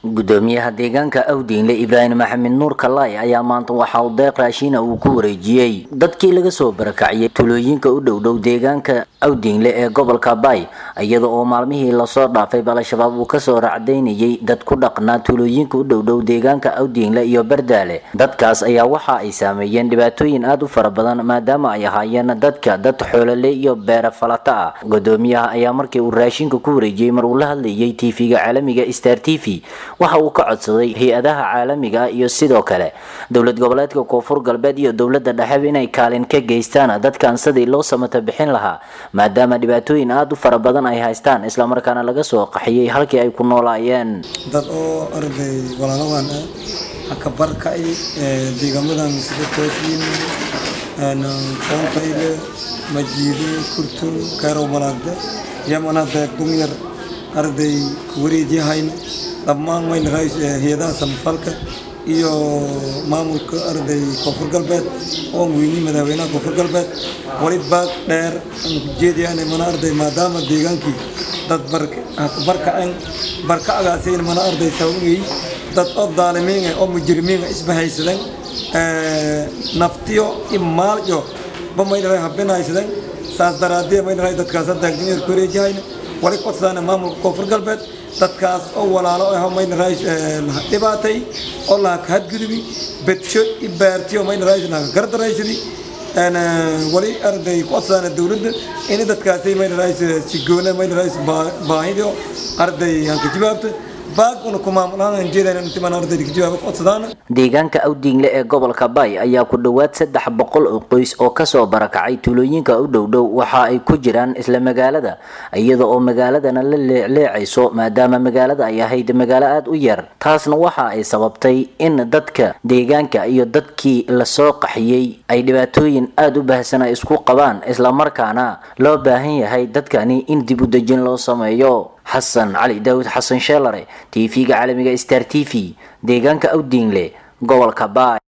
gudoomiyaha deegaanka awdiinle ibraahim maxamed nuur kalaay ayaa maanta waxa uu deeq raashiina uu ku wareejiyey dadkii laga soo barakaciyay tulooyinka u dhowdhow deegaanka awdiinle ee gobolka baay iyada oo maalmihii lasoo dhaafay al-shabaab uu kasoo racdaynayay dad ku dhaqnaa tulooyinka u dhowdhow deegaanka awdiinle iyo bardaale dadkaas ayaa waxa ay saameeyeen dhibaatooyin aada u fara badan maadaama ay ahaayeen dadka dad xoolole iyo beere falata ah gudoomiyaha ayaa markii uu raashinka ku wareejiyey mar uu la hadlayay tv-ga caalamiga star t v waxa uu ka codsaday hay-adaha caalamiga ah iyo sidoo kale dowlad goboleedka koonfur galbeed iyo dowladda dhexeba inay kaalin ka geystaan dadkan sidii loo samata bixin lahaa maadaama dhibaatooyin aada u fara badan ay haystaan islamarkaana laga soo qaxiyey halkii ay ku noolaayeen dad oo arday walaaladan ah haka barkay deegaamadan sida toosiin qoonkayle majiide kurtun kayrow malaagde yamana deeq dumyar arday kuwareejyahayn dhammaan mayna hay-adaha samafalka iyo maamulka arday koonfur galbeed oo weyni madaxweynaha koonfur galbeed wali baag dheer aan ku jeediyaan mana arday maadaama deegaankii dad barkaceen barkacgaasayna mana arday sawiyey dad oo daalimiinga oo mujrimiinga isbahaysadeen naftiyo imaalyo ba maydhalay habinaysadeen saas daraadee maydhalay dadkaas hadda dunyar ku wareejihayna wali codsadaan maamulka koonfur galbeed dadkaas oo walaalo ah maydhalay dhibaatay oo laha kahadgudubi bedsho i baartiyo maydhalay laha gardaraysadi wali arday ku codsadaan dowladda in dadkaasay maydhalay si goona maydhalay baahidio arday hanka jawaabta deegaanka awdiinle ee gobolka baay ayaa ku dhowaad saddex boqol oo qoys oo kasoo barakacay tuulooyinka u dhowdhow waxa ay ku jiraan isla magaalada iyada oo magaaladana la leecleecayso maadaama magaalada ay ahayd magaalo aada u yar taasna waxa ay sababtay in dadka deegaanka iyo dadkii lasoo qaxiyey ay dhibaatooyin aada u baahsan ay isku qabaan islamarkaana loo baahan yahay dadkani in dib u dejin loo sameeyo xasan cali daawud xasan sheelare t v-ga caalamiga star t v deegaanka awdiinle gobolka baay